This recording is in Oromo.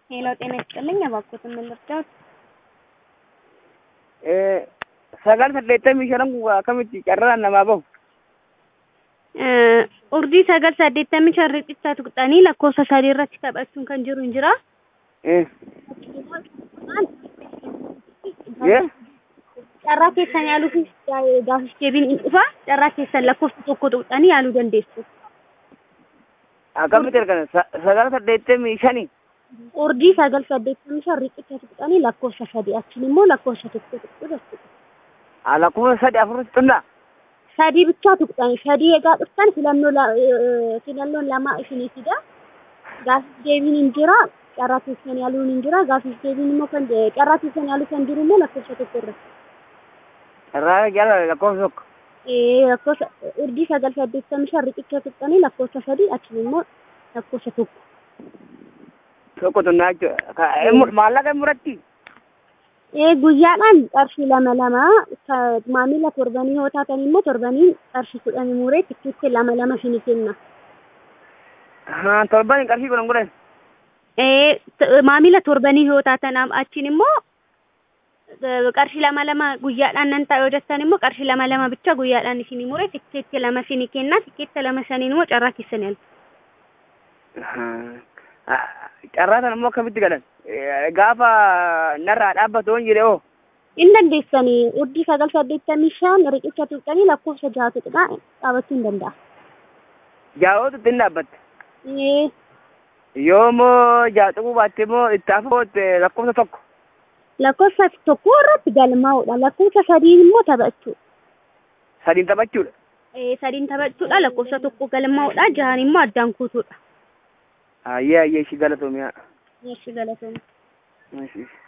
ሄሎ ጤና ይስጥልኝ። እባክዎትን ምን ልርዳዎት? sagal saddeettamii shanan kun akkamitti carraan namaa bahu Urdii sagal saddeettamii shan riqicha tuqxanii lakkoofsa sadii irratti taphachuun kan jiru hin jira. Carraa keessan yaaluu fi gaafis deebiin hin dhufa. Carraa keessan lakkoofsa tokko tuqxanii yaaluu dandeessu. akkamitti argana sagal saddeettamii shani Urdii sagal saddeettamii shan riqicha tuqxanii lakkoofsa sadii achiin immoo lakkoofsa tokko tuqxu jechuudha. lakkoofsa sadi afur xunna sadii ብቻ tuqxanii sadii egaa dhuftan filannoo la- eh, filannoon lama isinii fida gaafis deebiin hin jira carraa keessan yaaluun hin jira gaafis deebiin immoo kan carraa keessan yaaluu kan jiru immoo lakkoofsa tokko irratti carraa jala lakkoofsa tokko Eh, lakkoofsa urdii sagal saddeettamii shan riqicha tuqxanii lakkoofsa sadii achiin immoo lakkoofsa tokko tokko xunnaa jechuudha maallaqa muratti Eh, guyyaadhaan qarshii lama lama ka- maamila torbanii yoo taatan immoo torbanii qarshii kudhanii muree tikkeetti lama lama isinii kenna. torban qarshii kudhan kudhan Eh, t- maamila torbanii yoo taatan am- achiin immoo eh, qarshii lama lama guyyaadhaan nan ta'a yoo jettan immoo qarshii lama lama bicha guyyaadhaan isinii muree tikkeetti lama isinii kenna tikkeetti lama saniin immoo carraa keessan yaaltu. carraa sana immoo akkamitti galan gaafa narraa dhaabbatu hin jire oo Hin dandeessanii urdii sagal saddeettamii shan riqicha tuqxanii lakkoofsa jaha tuqxaa dhaabachuu hin danda'a. jaa'ootu ittiin dhaabbatte Eh, yoo immoo jaaxuu baatte immoo itti afootte lakkoofsa tokko lakkoofsa tokko irratti galmaa'uudha lakkoofsa sadii immoo taphachuu. sadiin taphachuudha Eh, sadiin taphachuudha lakkoofsa tokko galmaa'uudha jahaan immoo addaan kuutuudha. ayyee ayyee ishii galatoomiyaa Meeshii galatoomna. Ishii.